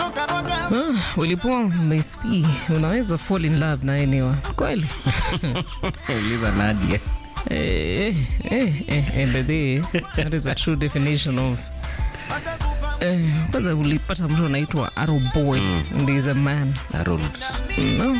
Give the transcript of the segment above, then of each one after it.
Ah, ulipoa Miss P, unaweza fall in love na anyone kweli? Uliza Nadia. Eh, eh, eh, eh, by the way, that is a true definition of eh, kwanza ulipata mtu anaitwa arrow boy and he's a man Harold. no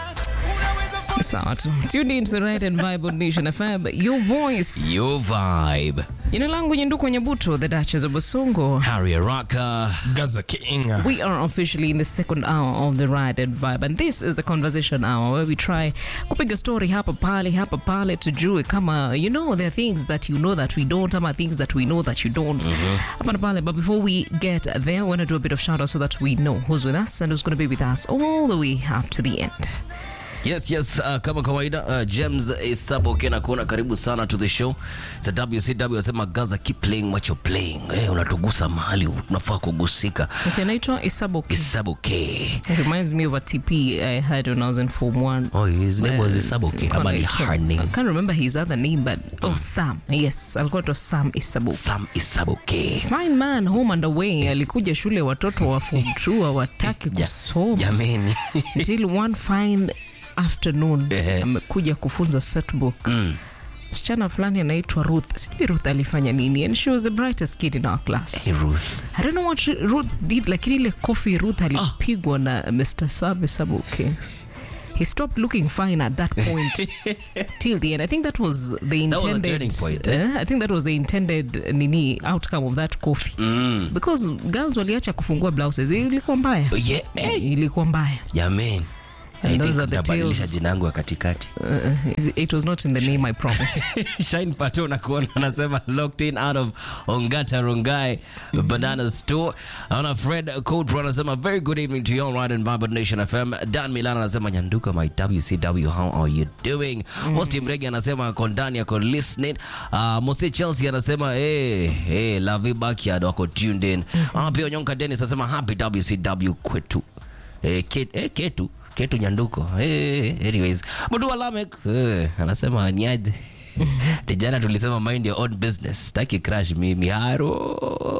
sawa tu tune in to the right and vibe nation fm your voice Your vibe. jina langu nyenduko nyabuto the duchess of basongo Harry Araka. Gaza King. We are officially in the second hour of the Ride and Vibe, and this is the conversation hour where we try kupiga story hapa pale hapa pale tujue kama you know there are things that you know that we don't ama things that we know that you don't hapa na pale. But before we get there, we want to do a bit of shout out so that we know who's with us and who's going to be with us all the way up to the end. Yes, yes, uh, kama kawaida uh, James Isabo kena kuona karibu sana to the show. It's a WCW asema Gaza keep playing what you're playing. Eh, unatugusa mahali unafaa kugusika. Mtu anaitwa Isaboki. Isabo K. It reminds me of a TP I had when I was in Form 1. Oh, his name was Isabo K. Ama ni her I name. can't remember his other name, but oh, Sam. Yes, alikuwa tu Sam Isaboki. Sam Isabo K. Fine man home and away alikuja shule watoto wa form 2 hawataki Ja- kusoma Jameni. until one fine afternoon Ehe. amekuja kufunza setbook Mm. msichana fulani anaitwa Ruth sijui Ruth alifanya nini and she was the brightest kid in our class Hey, Ruth. I don't know what Ruth did lakini ile coffee Ruth alipigwa na Mr. Sabe Sabuke he stopped looking fine at that point till the end. I think that was the That was the intended. turning point, eh? eh, I think that was the intended nini outcome of that coffee Mm. because girls waliacha kufungua blouses ilikuwa mbaya Yeah. Hey. ilikuwa mbaya Jameni. And I those think are the nabadilisha tales. jina yangu ya katikati. uh, it was not in the name I promise Shine Pato nakuona anasema locked in out of Ongata Rongai Banana Store. Ana Fred Code anasema very good evening to you all right in Vibrant Nation FM. Dan Milan anasema nyanduka my WCW how are you doing? Mosti Mregi anasema ako ndani ako listening. Uh, Mose Chelsea anasema hey, hey, Lavi Backyard wako tuned in. Ah, pia Nyonka Dennis anasema happy WCW kwetu. Eh, ket, eh, ketu ketu nyanduko eh, anyways mudua lamek eh, anasema niaje tijana tulisema mind your own business taki crash mimi haro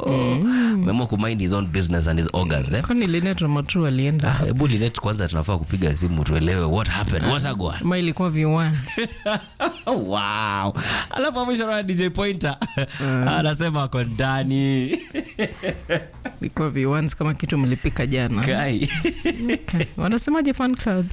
memo ku mind his own business and his organs eh? kwani Linet Ramatu alienda hebu linet kwanza tunafaa kupiga simu tuelewe what happened what agwan ama ilikuwa viwans wow alafu mwisho na dj pointer anasema ako ndani ilikuwa viwans kama kitu mlipika jana kai okay. wanasemaje fan club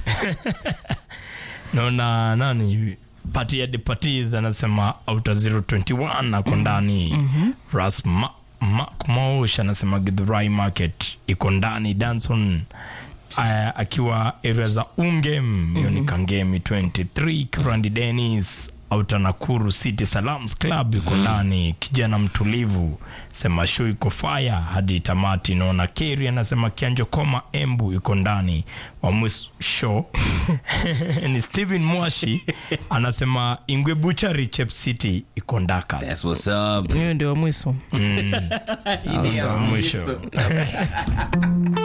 naona nani pati ya depatis anasema auta 021 ako ndani ras Ma- Mark Maush anasema githurai market iko ndani danson aya, akiwa area za ungem hiyo ni kangemi 23 kirandi denis auta nakuru city salams club iko ndani kijana mtulivu sema show iko fire hadi tamati naona keri anasema kianjo koma embu iko ndani wa mwisho ni steven mwashi anasema ingwe buchari chep city iko ndakas that's what's up hiyo ndio mwiso Sasa mwisho